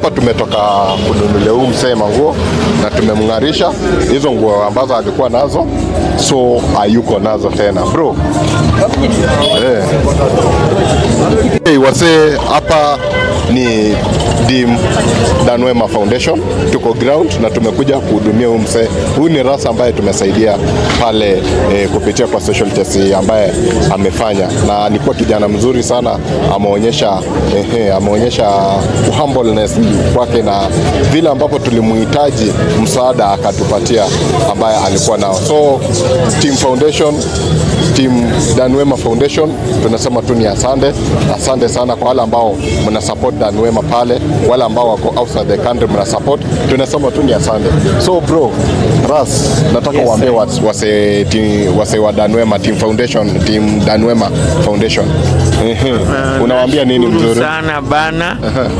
hapa tumetoka kununulia huu msee manguo na tumemng'arisha hizo nguo ambazo alikuwa nazo, so hayuko nazo tena bro. Eh. Hey, wasee hapa ni Dim Danwema Foundation, tuko ground na tumekuja kuhudumia huyu msee. Huyu ni rasa ambaye tumesaidia pale eh, kupitia kwa social justice ambaye amefanya, na alikuwa kijana mzuri sana, ameonyesha eh, ameonyesha humbleness kwake na vile ambapo tulimuhitaji msaada akatupatia ambaye alikuwa nao. So Team Foundation Team Danwema Foundation tunasema tu ni asante, asante sana kwa wale ambao mna support Danwema pale, wale ambao wako outside the country mna support, tunasema tu ni asante. So bro, Ras, nataka Yes, uambie sir. wase, wase, ti- wase wa Danwema Team Foundation, Team Danwema Foundation. Ehe. Unawaambia nini Nashukuru mzuri? sana bana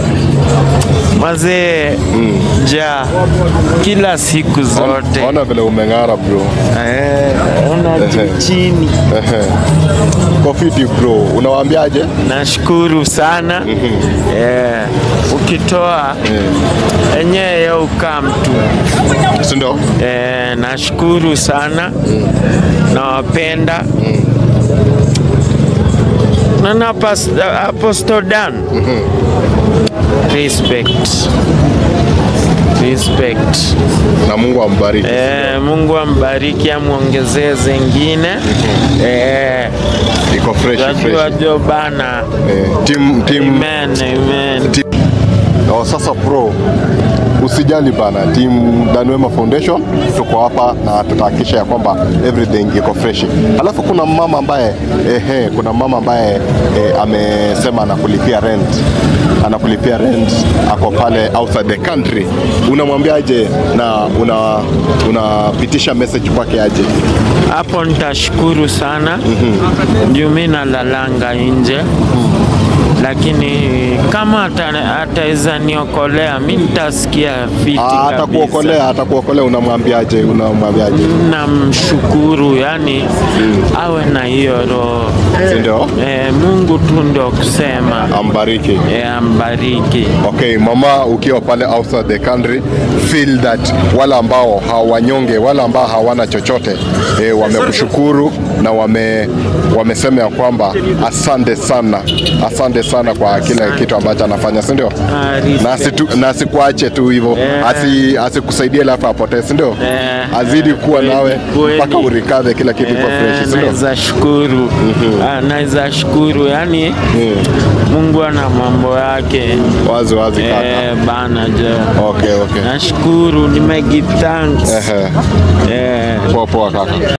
mazee ja kila siku zote Ona vile umeng'ara bro. Eh, ona Ehe. juu chini Ehe. Kofiti bro, unawaambiaje? nashukuru sana eh, ukitoa enyewe ukaa mtu Si ndio? eh, nashukuru sana nawapenda na na pas- Apostle Dan respect respect Na Mungu ambariki. eh, Mungu ambariki amwongezee zengine eh, Iko fresh Unajua fresh. jo bana. Eh, team team Amen, amen. Oh, sasa pro usijali bana, team Danwema Foundation tuko hapa na tutahakikisha ya kwamba everything iko fresh. Alafu kuna mama ambaye ehe, kuna mama ambaye eh, amesema anakulipia rent, anakulipia rent, ako pale outside the country. Unamwambiaje na una unapitisha message kwake aje? Hapo nitashukuru sana juu mi nalalanga nje lakini kama ata- ataweza niokolea mi nitasikia fiti Ah, kabisa. atakuokolea, atakuokolea. Unamwambiaje? Unamwambiaje? Namshukuru yani awe na hiyo roho Si ndio? eh, Mungu tu ndo kusema Ambariki. eh, ambariki. Okay, mama, ukiwa pale outside the country feel that wale ambao hawanyonge, wale ambao hawana chochote e, wamekushukuru na wame wamesema ya kwamba asante sana, asante sana kwa kile kitu ambacho anafanya, si ndio? Ah, Na asitu- na asikuache tu hivyo, Eh. asi asikusaidie alafu apotee, si ndio? Eh, Azidi kuwa kweli, nawe kweli. mpaka urikadhe kila kitu kwa fresh, si ndio? naweza shukuru Ah, naweza shukuru yani Mungu ana mambo yake Wazi wazi kaka. eh, bana je Okay, okay. nashukuru nimegi thanks Ehe, eh, poa poa kaka.